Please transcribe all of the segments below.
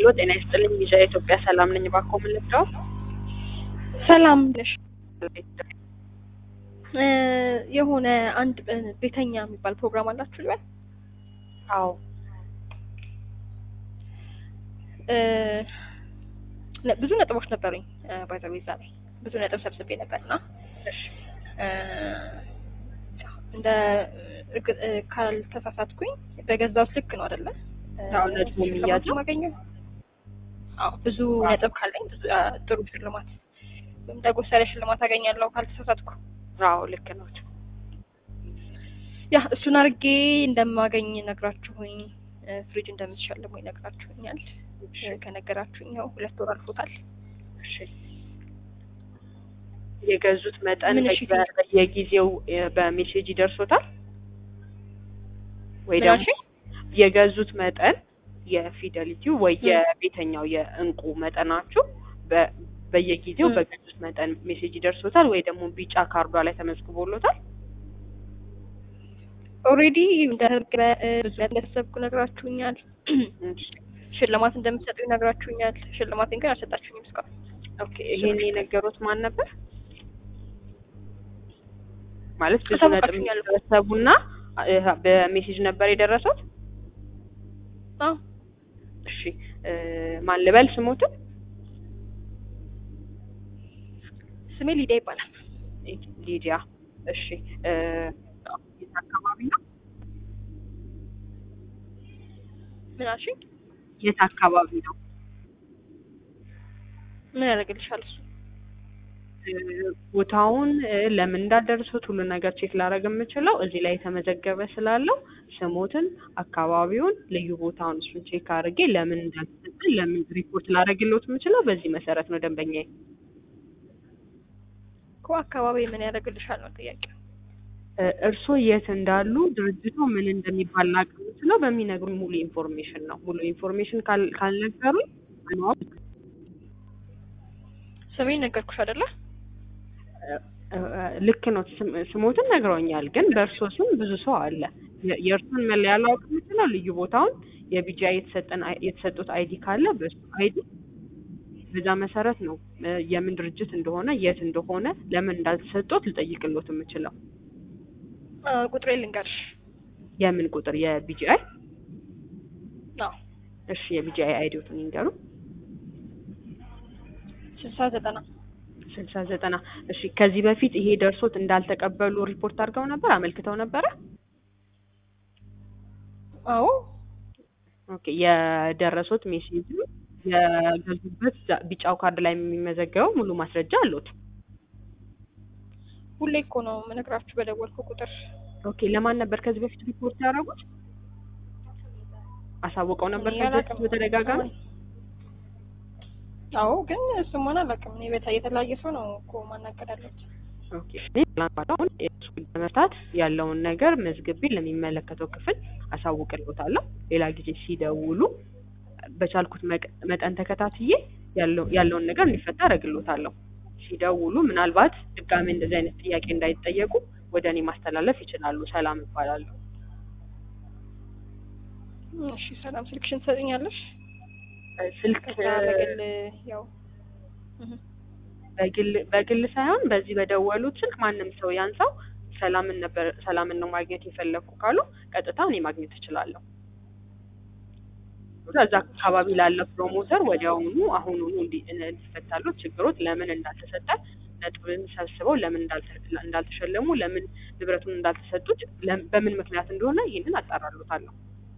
ሄሎ ጤና ይስጥልኝ ሚዛ ኢትዮጵያ ሰላም ነኝ። እባክዎ ምን ልርዳው? ሰላም ነሽ? የሆነ አንድ ቤተኛ የሚባል ፕሮግራም አላችሁ ልበል? አዎ ብዙ ነጥቦች ነበሩኝ ባይዘዌ እዛ ላይ ብዙ ነጥብ ሰብስቤ ነበር እና እንደ ካልተሳሳትኩኝ በገዛሁት ልክ ነው አይደለ? አዎ ነጥቡ የሚያዘው ማገኘው አዎ ብዙ ነጥብ ካለኝ ብዙ ጥሩ ሽልማት ወይም ዳጎሳ ያለ ሽልማት አገኛለሁ ካልተሳሳትኩ። አዎ ልክ ነው። ያ እሱን አድርጌ እንደማገኝ ነግራችሁኝ ፍሪጅ እንደምትሸልሙ ይነግራችሁኛል። ከነገራችሁኝ ያው ሁለት ወር አልፎታል። እሺ የገዙት መጠን ምን እሺ በ- በየጊዜው በሜሴጅ ይደርሶታል ወይ ምን ደግሞ አልሽኝ? የገዙት መጠን የፊደሊቲው ወይ የቤተኛው የእንቁ መጠናችሁ በ- በየጊዜው ም። በገዙት መጠን ሜሴጅ ይደርሶታል ወይ ደግሞ ቢጫ ካርዷ ላይ ተመዝግቦሎታል? ኦልሬዲ እንደተመዘገበ ብዙ እንደተሰብኩ ነግራችሁኛል። ሽልማት እንደምትሰጡ ነግራችሁኛል። ሽልማቴን ግን አልሰጣችሁኝም እስካሁን። ኦኬ ይሄን የነገሩት ማን ነበር? ማለት ብዙ ነጥብ አሳውቃችሁኛል እኮ። ሰበሰቡና እ- በሜሴጅ ነበር የደረሱት? አዎ እሺ እ፣ ማን ልበል ስሞትን? ስሜ ሊዲያ ይባላል። ሊዲያ። እሺ እ፣ የት አካባቢ ነው? ምን አልሽኝ? የት አካባቢ ነው? ምን ያደርግልሻል እሱ? እ፣ ቦታውን እ፣ ለምን እንዳደረሱት ሁሉ ነገር ቼክ ላደርግ የምችለው እዚህ ላይ የተመዘገበ ስላለው ስሞትን፣ አካባቢውን፣ ልዩ ቦታውን እሱን ቼክ አድርጌ ለምን እንዳልተሰጠ ለምን ሪፖርት ላደርግልዎት የምችለው በዚህ መሰረት ነው ደንበኛዬ። እኮ አካባቢ ምን ያደርግልሻል ነው ጥያቄው። እ፣ እርስዎ የት እንዳሉ ድርጅቱ ምን እንደሚባል ላውቅ የምችለው በሚነግሩኝ ሙሉ ኢንፎርሜሽን ነው። ሙሉ ኢንፎርሜሽን ካል- ካልነገሩኝ ማወቅ ስሜን ነገርኩሽ አይደለ? እ፣ ልክ ነው። ስም- ስሞትን ነግረውኛል፣ ግን በእርሶ ስም ብዙ ሰው አለ። የ- የእርሱን መለያ ላውቅ የምችለው ልዩ ቦታውን የቢጃ የተሰጠን አይ- የተሰጡት አይዲ ካለ በሱ አይዲ በዛ መሰረት ነው እ፣ የምን ድርጅት እንደሆነ የት እንደሆነ ለምን እንዳልተሰጡት ልጠይቅሎት የምችለው። አ፣ ቁጥሬ ልንገርሽ። የምን ቁጥር? የቢጂአይ አዎ እሺ፣ የቢጂአይ አይዲዎቱን ይንገሩ። ስልሳ ዘጠና ስልሳ ዘጠና እሺ። ከዚህ በፊት ይሄ ደርሶት እንዳልተቀበሉ ሪፖርት አድርገው ነበር፣ አመልክተው ነበረ? አዎ ኦኬ የደረሱት ሜሴጅ የገዙበት ዛ- ቢጫው ካርድ ላይ የሚመዘገበው ሙሉ ማስረጃ አሉት። ሁሌ እኮ ነው የምነግራችሁ በደወልኩ ቁጥር። ኦኬ ለማን ነበር ከዚህ በፊት ሪፖርት ያደረጉት? አሳውቀው ነበር እኔ ከዚህ በፊት አላውቅም። በተደጋጋሚ? አዎ ግን እሱማን አላውቅም። እኔ ቤታ የተለያየ ሰው ነው እኮ ማናገር ያለች። ኦኬ ምናልባት አሁን የእሱ ለመፍታት ያለውን ነገር መዝግቤ ለሚመለከተው ክፍል አሳውቅልዎታለሁ። ሌላ ጊዜ ሲደውሉ በቻልኩት መቅ- መጠን ተከታትዬ ያለው ያለውን ነገር እንዲፈታ አደርግልዎታለሁ። ሲደውሉ ምናልባት ድጋሜ እንደዚህ አይነት ጥያቄ እንዳይጠየቁ ወደ እኔ ማስተላለፍ ይችላሉ። ሰላም እባላለሁ። እሺ ሰላም፣ ስልክሽን ትሰጥኛለሽ? እ፣ ስልክ ከዛ በግል ያው እህ፣ በግል በግል ሳይሆን በዚህ በደወሉት ስልክ ማንም ሰው ያንሳው ሰላምን ነበር ሰላምን ነው ማግኘት የፈለግኩ ካሉ ቀጥታ እኔ ማግኘት እችላለሁ። እዛ አካባቢ ላለ ፕሮሞተር ወዲያውኑ አሁኑኑ እንዲ- እንዲፈታሉ ችግሮት ለምን እንዳልተሰጠ ነጥብን ሰብስበው ለምን እንዳልተ- እንዳልተሸለሙ ለምን ንብረቱን እንዳልተሰጡት ለም- በምን ምክንያት እንደሆነ ይህንን አጣራሉታለሁ።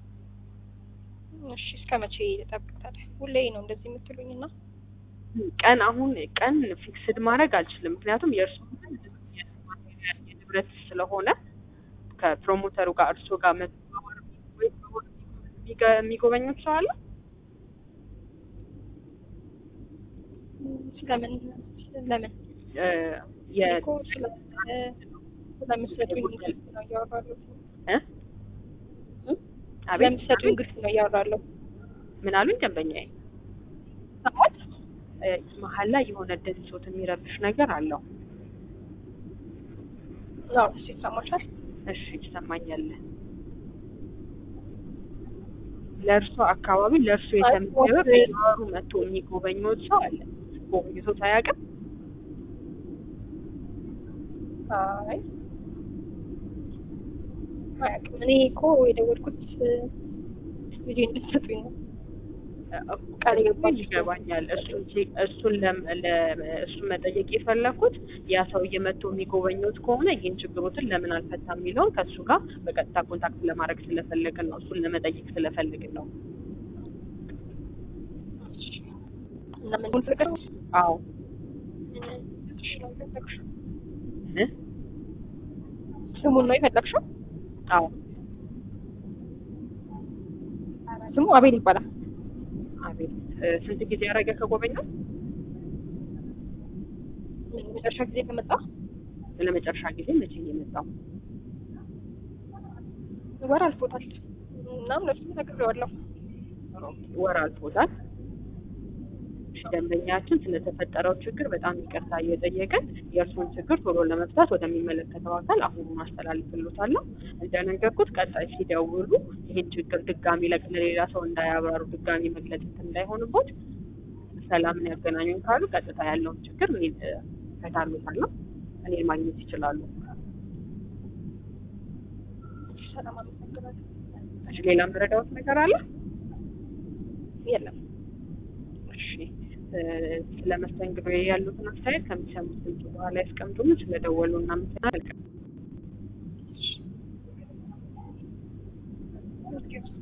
እሺ እስከ መቼ ልጠብቅ ታዲያ? ሁሌ ነው እንደዚህ የምትሉኝ እና ቀን አሁን ቀን ፊክስድ ማድረግ አልችልም። ምክንያቱም የእርሱ የንብረት ስለሆነ ከፕሮሞተሩ ጋር እርሶ ጋር መተባበር ወይ የሚገ- የሚጎበኙት ሰው አለ። ስለምን ለምን እ፣ የ- እኮ ስለ እ፣ ስለምትሰጡኝ ግልጽ ነው እያወራለሁ። እ? አቤት ስለምትሰጡኝ ግልጽ ነው እያወራለሁ። ምን አሉኝ ደንበኛዬ? ሰማት እ፣ መሀል ላይ የሆነ ድምፆት የሚረብሽ ነገር አለው። ያው እሱ ይሰማሻል። እሺ ይሰማኛል። ለእርሶ አካባቢ ለእርሶ የተመደበ በየወሩ መጥቶ የሚጎበኙት ሰው አለ? ጎብኝቶት አያውቅም? አይ አያውቅም። እኔ እኮ የደወልኩት ጊዜ እንድትሰጡኝ ነው። ቃል የገባችሁ ይገባኛል። እሱን ቼክ- እሱን ለም- ለ- እሱን መጠየቅ የፈለኩት ያ ሰውዬ መጥቶ የሚጎበኙት ከሆነ ይህን ችግሮትን ለምን አልፈታም የሚለውን ከእሱ ጋር በቀጥታ ኮንታክት ለማድረግ ስለፈለግን ነው። እሱን ለመጠየቅ ስለፈለግን ነው። እና ምን ሆን ፍቅር አዎ እ? ስሙን ነው የፈለግሽው? አዎ ስሙ አቤል ይባላል። አቤት እ፣ ስንት ጊዜ ያደረገ ከጎበኘው? መጨረሻ ጊዜ ከመጣ ለመጨረሻ ጊዜ መቼ ነው የመጣው? ወር አልፎታል። እናም ለሱ ነግሬዋለሁ። ወር አልፎታል። እሺ፣ ደንበኛችን ስለተፈጠረው ችግር በጣም ይቅርታ እየጠየቅን የእርሱን ችግር ቶሎ ለመፍታት ወደሚመለከተው አካል አሁኑን አስተላልፍሎታለሁ። እንደነገርኩት ቀጣይ ሲደውሉ ይህን ችግር ድጋሚ ለቅ- ለሌላ ሰው እንዳያብራሩ ድጋሚ መግለጽ እንትን እንዳይሆንቦት ሰላምን ያገናኙን ካሉ ቀጥታ ያለውን ችግር እኔ እ፣ እፈታልዎታለሁ። እኔን ማግኘት ይችላሉ። ሰላም አመሰግናለሁ። እሺ፣ ሌላ የምረዳዎት ነገር አለ? የለም እሺ እ፣ ስለ መስተንግዶ ያሉትን አስተያየት ከሚሰሙት ድምጽ በኋላ ያስቀምጡልን። ስለደወሉ እናመሰግናለን። Thank you.